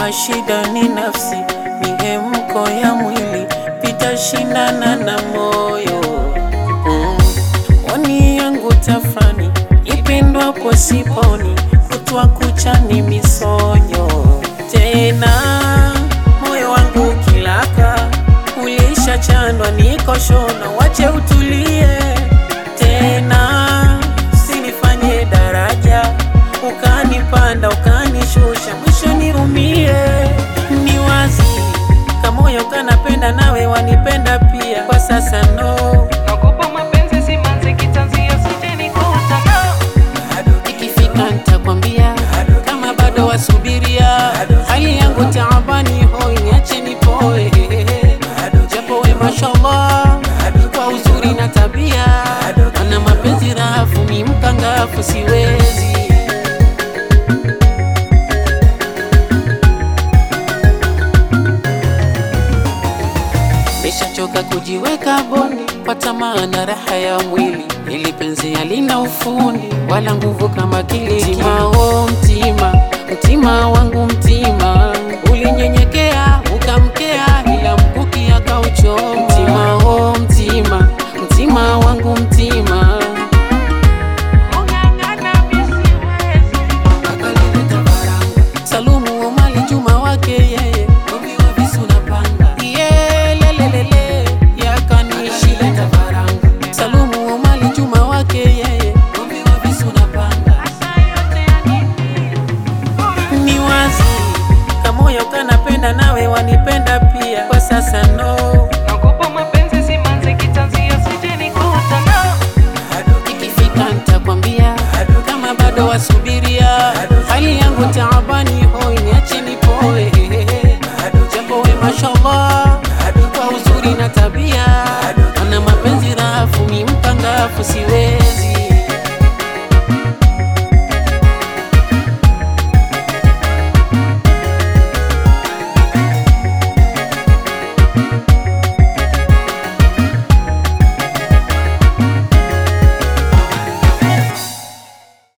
kama shida ni nafsi, mihemko ya mwili, pita shindana na moyo mm. Pwani yangu tafrani, ipendwapo siponi, kutwa kucha ni misonyo tena, moyo wangu kilaka, ulisha chandwa, niko shona, wache utulie tena, sinifanye daraja, ukanipanda ukanishusha, mwisho niumie. Ni wazi kamoyo kanapenda, nawe wanipenda pia, kwa sasa no Naogopa mapenzi simanzi kitanzia sije nikuta Ikifika nitakwambia kama bado wasubiria, hali yangu taabani, hoi niache nipoe, japo we mashallah kwa uzuri na tabia, ana mapenzi rafu, mi mkangafu siwezi Nishachoka kujiweka boni kwa tamaa na raha ya mwili, ili penzi halina ufundi wala nguvu kama kile mtima. Oh, mtima, mtima wangu mtima, ulinyenyekea ukamkea, ila mkuki akauchoma. Mtima, oh, mtima, mtima wangu mtima, Ung'ang'ana misiwezi akalileta baranga. Salumu Omari Juma wake yeye Romiwa visu na panga Iye lelelele yakanishileta baranga Salumu Omari Juma wake yeye Romiwa visu na panga Asa yote ya nini Ni wazi kamoyo kanapenda nawe wanipenda pia kwa sasa no Naogopa mapenzi simanzi kitanzia sije nikuta Ikifika nitakwambia kama bado wasubiria hali yangu ta